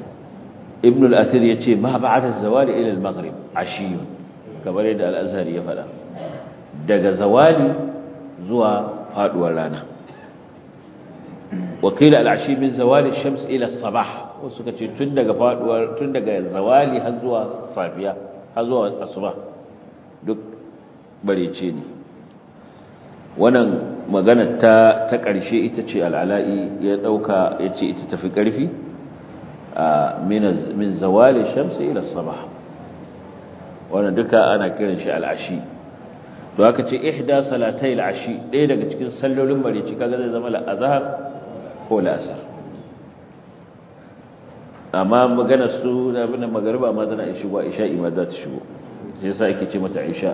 ibn al-athir yace ma ba'da zawali ila al-maghrib ashiyun kamar yadda al-azhari ya faɗa daga zawali zuwa faduwar rana wakila al-ashi min zawali shams ila as-sabah wasu kace tun daga faduwar tun daga zawali har zuwa safiya har zuwa asuba duk barece ne wannan magana ta ta ƙarshe ita ce al-ala'i ya dauka yace ita tafi ƙarfi min zawali shamsi ila sabah wannan duka ana kiran shi al'ashi to aka ce ihda salatai al'ashi ɗaya daga cikin sallolin marici kaga zai zama la'azhar ko la'asar amma magana su da bin magariba ma tana shigo isha'i ma za ta shigo sai yasa ake ce mata isha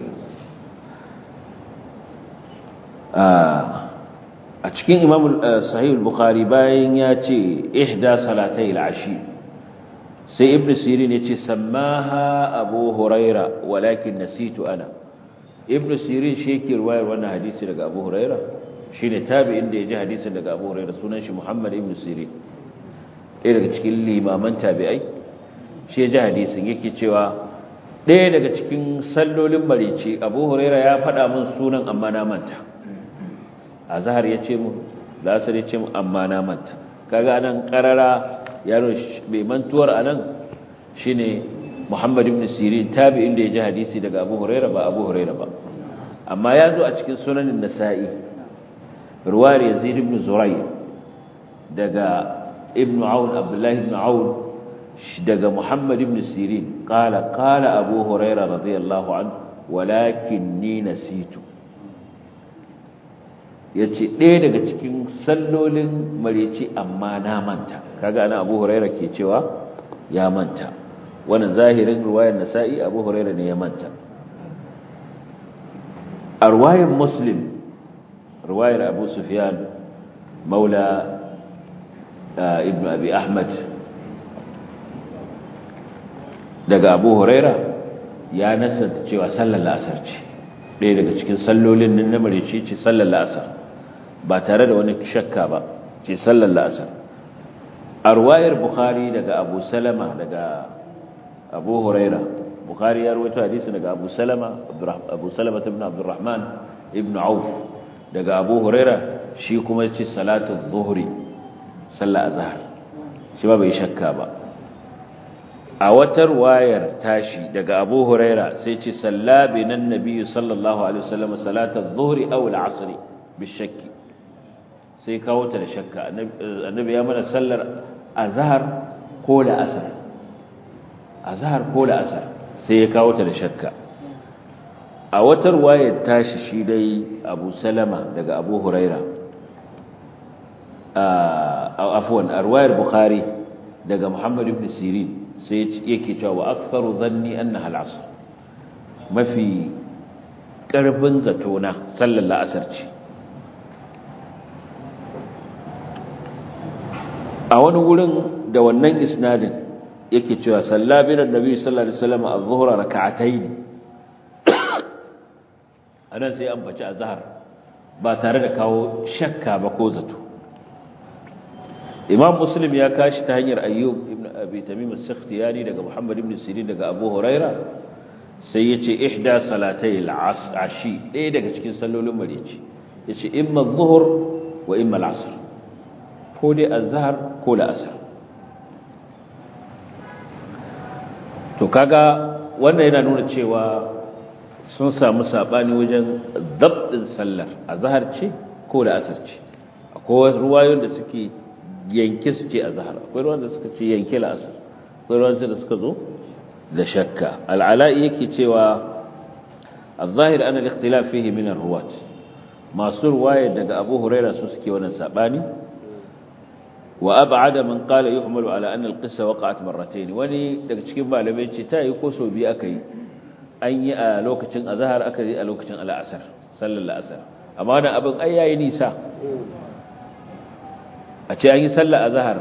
a cikin imam sahih al-bukhari bayan ya ce ihda salatai al-ashi sai ibn sirin ya ce sammaha abu huraira walakin nasitu ana ibn sirin shi yake ruwayar wannan hadisi daga abu huraira shine tabi'in da ya ji hadisin daga abu huraira sunan shi muhammad ibn sirin ɗaya daga cikin limaman tabi'ai shi ya ji hadisin yake cewa ɗaya daga cikin sallolin marici abu huraira ya faɗa min sunan amma na manta azhar ya ce mu lasar ya ce mu amma na manta kaga anan karara yaro bai mantuwar anan shine Muhammad ibn Sirin tabi'in da ya ji hadisi daga Abu Hurairah ba Abu Hurairah ba amma ya zo a cikin sunanin Nasa'i ruwayar Yazid ibn Zuray daga Ibn Aun Abdullah ibn Aun daga Muhammad ibn Sirin qala qala Abu Hurairah radiyallahu anhu walakinni nasitu ya ce ɗaya daga cikin sallolin mareci amma na manta kaga ana abu huraira ke cewa ya manta wannan zahirin ruwayar nasa'i abu huraira ne ya manta a ruwayar muslim ruwayar abu sufyan maula ibn abi ahmad daga abu huraira ya nasanta cewa sallar la'asar ce ɗaya daga cikin sallolin nan na mareci ce sallar la'asar ba tare da wani shakka ba ce sallar la'asar a ruwayar bukhari daga abu salama daga abu huraira bukhari ya ruwaito hadisi daga abu salama abu salama ibn abdurrahman ibn auf daga abu huraira shi kuma ce salatu zuhri sallar azhar shi ba bai shakka ba a wata ruwayar tashi daga abu huraira sai ce sallabi nan nabi sallallahu alaihi wasallam salatu zuhri aw al-asr bishakki sai kawo ta da shakka annabi ya mana sallar azhar ko la asar azhar ko la asar sai ya kawo ta da shakka a wata ruwayar tashi shi dai Abu Salama daga Abu Huraira a afwan a ruwayar Bukhari daga Muhammad ibn Sirin sai yake cewa wa aktharu dhanni annaha al-asr mafi karfin zatona sallar la'asar ce a wani wurin da wannan isnadin yake cewa sallabin annabi sallallahu alaihi wasallam az-zuhra rak'atayn anan sai an bace azhar ba tare da kawo shakka ba ko zato imam muslim ya kashi ta hanyar ayyub ibn abi tamim as-sakhtiyani daga muhammad ibn sirin daga abu huraira sai yace ihda salatay al-ashi ɗaya daga cikin sallolin marici yace imma adh-dhuhr wa imma al-'asr ko dai azhar ko la'asar to kaga wannan yana nuna cewa sun samu sabani wajen dabdin sallar azhar ce ko la'asar ce akwai ruwayoyin da suke yanke su ce azhar akwai ruwan da suka ce yanke la'asar akwai ruwan da suka zo da shakka al'ala'i yake cewa الظاهر أن الاختلاف فيه من الرواة masu ruwaya daga Abu Huraira su suke wannan sabani وأبعد من قال يحمل على أن القصة وقعت مرتين وني daga cikin malamai ce ta yi ko so biyu akai an yi a lokacin azhar aka yi a lokacin al'asar sallar al'asar amma wannan abin ai yayi nisa a ce an yi sallar azhar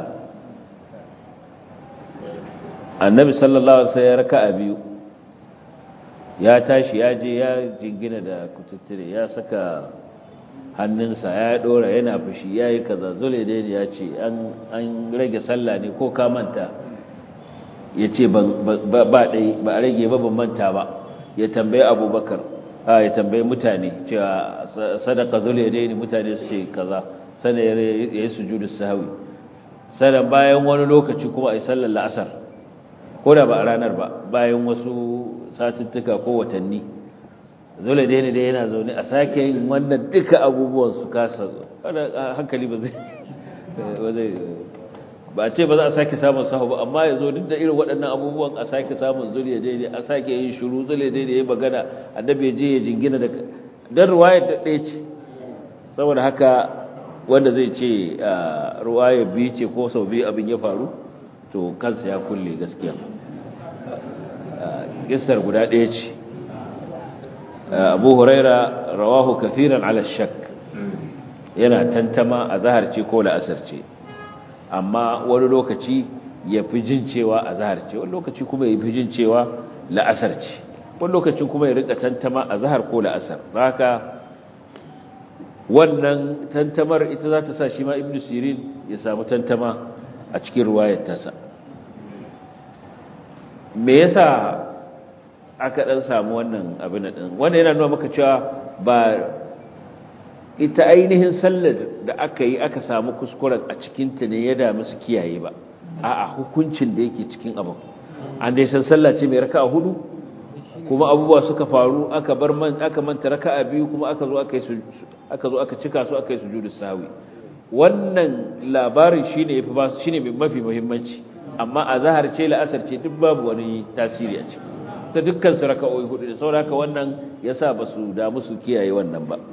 annabi sallallahu alaihi wasallam ya raka'a biyu ya tashi ya je ya jingina da kututture ya saka hannunsa ya dora yana fushi ya yi kaza zule da ya ce an rage sallah ne ko ka manta ya ce ba ɗai ba a rage ba ban manta ba ya tambayi abubakar ya tambayi mutane cewa sadaka zule ya daini mutane su ce kaza sana ya yi sujudu sahawi sannan bayan wani lokaci kuma a yi sallar la'asar ko da ba a ranar ba bayan wasu satuttuka ko watanni zule daini da yana zaune a sake yin wannan duka abubuwan su kasa hankali ba zai ba ce ba za a sake samun sahu ba amma ya zo duk da irin waɗannan abubuwan a sake samun zuriya daidai a sake yin shuru zuriya daidai ya magana annabi ya je ya jingina da dan ruwayar da ɗaya ce saboda haka wanda zai ce ruwayar biyu ce ko sau biyu abin ya faru to kansa ya kulle gaskiya kissar guda ɗaya ce abu huraira rawahu kafiran ala shak yana tantama a zahar ce ko la'asar ce amma wani lokaci ya fi jin cewa a zahar ce wani lokaci kuma ya fi jin cewa la'asar ce wani lokacin kuma ya rika tantama a zahar ko la'asar haka wannan tantamar ita za ta sa shi ma ibn sirin ya samu tantama a cikin ruwayar tasa me yasa aka dan samu wannan abin din wanda yana nuna maka cewa ba ita ainihin sallar da aka yi aka samu kuskuren a cikinta ne ya dami su kiyaye ba a hukuncin da yake cikin abin an dai san sallah ce mai raka'a hudu kuma abubuwa suka faru aka bar man aka manta raka'a biyu kuma aka zo aka yi aka zo aka cika su aka yi sujudu sahwi wannan labarin shine yafi ba shine mafi muhimmanci amma a zahar ce la'asar ce duk babu wani tasiri a ciki ta dukkan su raka'o'i hudu da saboda haka wannan yasa basu damu su kiyaye wannan ba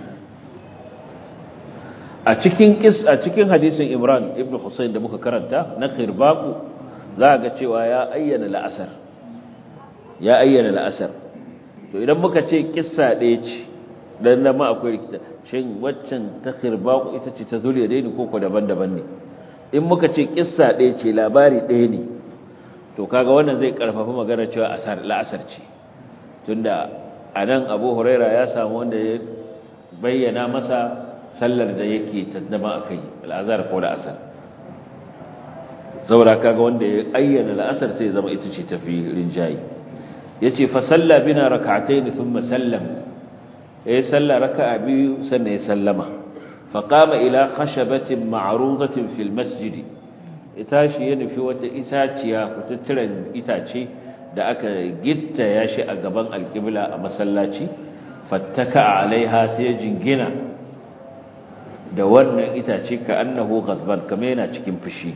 a cikin kis a cikin hadisin Imran ibn Husayn da muka karanta na Khirbaqu za ga cewa ya ayyana la'asar ya ayyana la'asar to idan muka ce kissa ɗaya ce dan nan ma akwai rikita shin waccan ta Khirbaqu ita ce ta zuriya dai ko ko daban-daban ne in muka ce kissa ɗaya ce labari ɗaya ne to kaga wannan zai karfafa magana cewa asar la'asar ce tunda anan Abu Huraira ya samu wanda ya bayyana masa sallar da yake taddama akai al'azhar ko la'asar saboda kaga wanda ya ayyana la'asar sai zama ita ce tafi rinjayi yace fa salla bina rak'atayn thumma sallam eh salla raka'a biyu sannan ya sallama fa qama ila khashabatin ma'rudatin fil masjid itashi ya nufi wata itaciya kututturen itace da aka gitta ya shi a gaban alqibla a masallaci fattaka alaiha sai jingina da wannan itace ka annahu ghadban kamar yana cikin fushi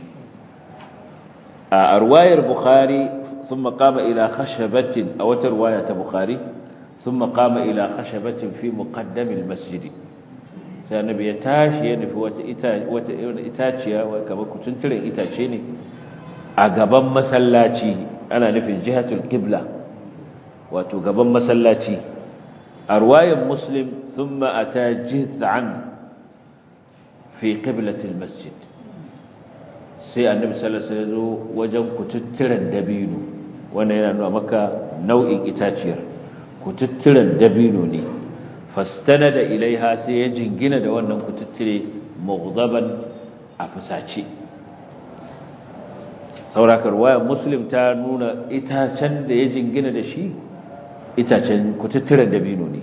a arwayar bukhari thumma qama ila khashabatin aw tarwaya ta bukhari thumma qama ila khashabatin fi muqaddam almasjid sai annabi ya tashi ya nufi wata ita wata itaciya kamar kutunturen itace ne a gaban masallaci ana nufin jihatul qibla wato gaban masallaci arwayar muslim thumma ata jiz'an fi qiblatil masjid sai annabi sallallahu alaihi wasallam wajen kututturen dabino wannan yana nuna maka nau'in itaciyar kututturen dabino ne fastanada ilaiha sai ya jingina da wannan kututture mughdaban a fusace saurakar waya muslim ta nuna itacen da ya jingina da shi itacen kututturen dabino ne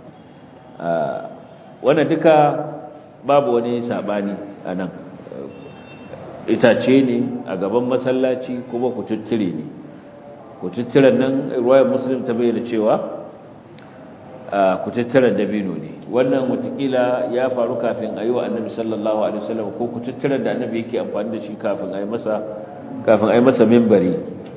wannan duka babu wani sabani a nan itace ne a gaban masallaci kuma kututture ne kututturen nan ruwayar muslim ta bayyana cewa kututturen dabino ne wannan watakila ya faru kafin a yi wa annabi sallallahu alaihi wasallam ko kututturen da annabi yake amfani da shi kafin a yi masa kafin a yi masa mimbari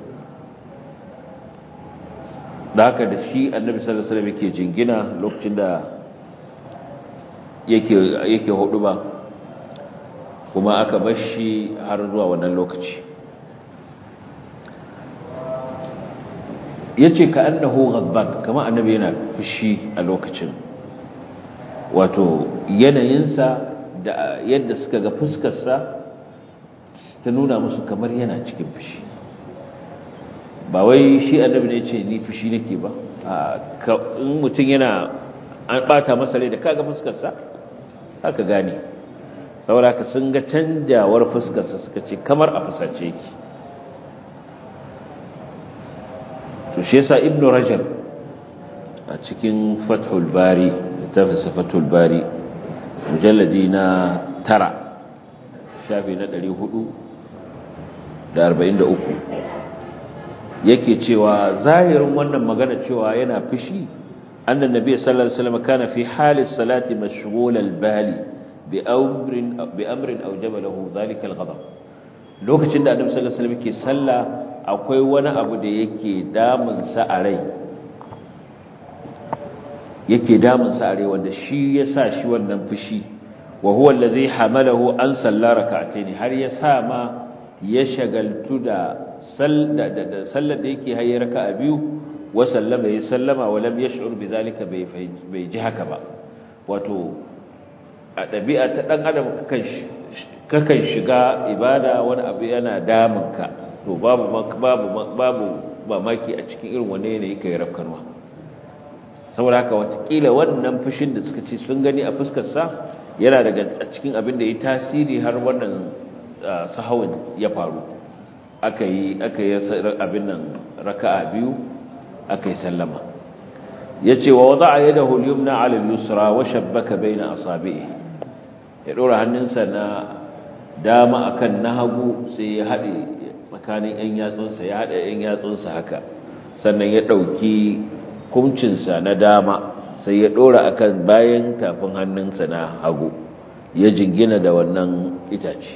da haka da shi annabi sallallahu alaihi wasallam yake jingina lokacin da yake yake hudu ba kuma aka bar shi har zuwa wannan lokaci yace ka annahu ghadban kama annabi yana fushi a lokacin wato yanayinsa da yadda suka ga fuskarsa ta nuna musu kamar yana cikin fushi ba wai shi annabi ne ce ni fushi nake ba in mutum yana an bata masa rai da kaga fuskarsa haka gane saboda ka sun ga canjawar fuskarsa suka ce kamar a fusace yake to shi yasa ibnu rajab a cikin fathul bari littafin fathul bari mujalladi na tara shafi na 443 yake cewa zahirin wannan magana cewa yana fushi annan nabi sallallahu alaihi wasallam kana fi hali salati mashghul al-bali bi amrin bi amrin awjaba lahu dhalika al-ghadab lokacin da annabi sallallahu alaihi wasallam ke sallah akwai wani abu da yake damun sa a rai yake damun sa a rai wanda shi yasa shi wannan fushi wa huwa allazi hamalahu an salla rak'atayn har ya sa ma ya shagaltu da sallar da yake haye raka'a biyu wa sallama ya sallama wa lam yash'ur bidhalika bai bai ji haka ba wato a dabi'a ta dan adam kakan kakan shiga ibada wani abu yana damun ka to babu babu babu mamaki a cikin irin wanne ne yake rafkanwa saboda haka watakila wannan fushin da suka ce sun gani a fuskar sa yana daga cikin abin da ya tasiri har wannan sahawin ya faru aka yi aka yi abin nan raka'a biyu aka yi sallama yace wa wada'a yadahu al-yumna 'ala al-yusra wa shabbaka bayna asabi'i ya dora hannunsa na dama akan na hagu sai ya hade tsakanin yan yatsunsa ya hada yan yatsunsa haka sannan ya dauki kumcinsa na dama sai ya dora akan bayan tafin hannunsa na hagu ya jingina da wannan itace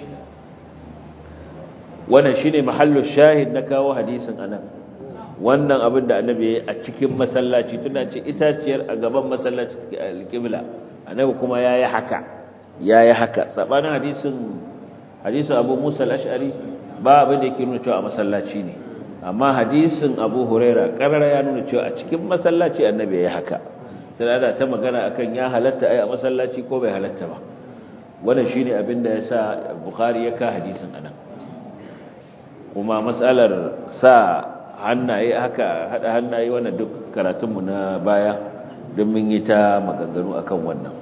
wannan shine mahallu shahid na kawo hadisin anan wannan abin da annabi ya a cikin masallaci tuna ce itaciyar a gaban masallaci take alqibla annabi kuma yayi haka yayi haka sabanin hadisin hadisin Abu Musa al-Ash'ari ba abin da yake nuna cewa a masallaci ne amma hadisin Abu Huraira karara ya nuna cewa a cikin masallaci annabi yayi haka sai da ta magana akan ya halatta ai a masallaci ko bai halatta ba wannan shine abin da yasa Bukhari ya ka hadisin anan kuma matsalar sa hannaye haka hada hannaye wannan duk karatunmu na baya don mun yi ta maganganu akan wannan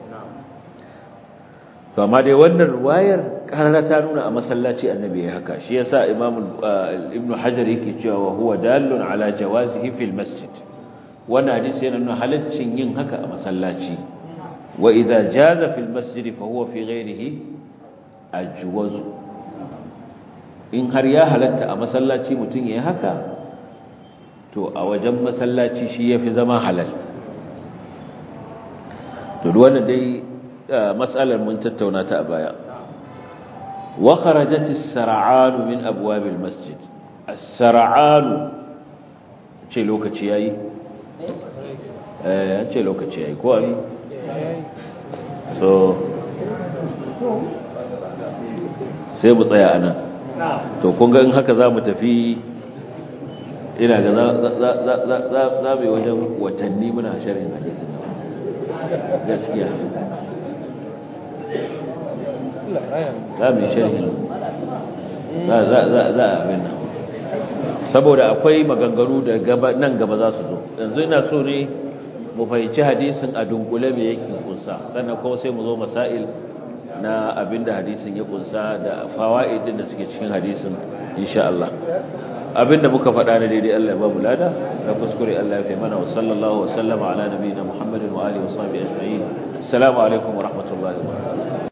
to amma dai wannan ruwayar karara ta nuna a masallaci annabi ya haka shi yasa imam ibn hajar yake cewa wa huwa dallun ala jawazihi fil masjid wannan hadisi yana nuna halaccin yin haka a masallaci wa idza jaza fil masjid fa huwa fi ghairihi ajwazu in har ya halatta a masallaci mutum ya haka to a wajen masallaci shi ya fi zama halal to wannan dai matsalar mun tattauna ta a baya wa kharajat as-sar'an min abwab al-masjid as-sar'an ce lokaci yayi eh ce lokaci yayi ko abi so sai mu tsaya anan to kun ga in haka za mu tafi ina ga za mu yi wajen watanni muna sharin hadisin nan gaskiya za mu yi sharin za a abin nan saboda akwai maganganu da nan gaba za su zo yanzu ina so ne mu fahimci hadisin a dunkule mai yake kunsa sannan kuma sai mu zo masail na abinda hadisin ya kunsa da fawaidin da suke cikin hadisin insha Allah abinda muka faɗa na daidai Allah ya ba mu lada da kuskure Allah ya fi mana wa sallallahu wa sallama ala nabiyina Muhammadin wa alihi wa sahbihi ajma'in assalamu alaikum wa rahmatullahi wa barakatuh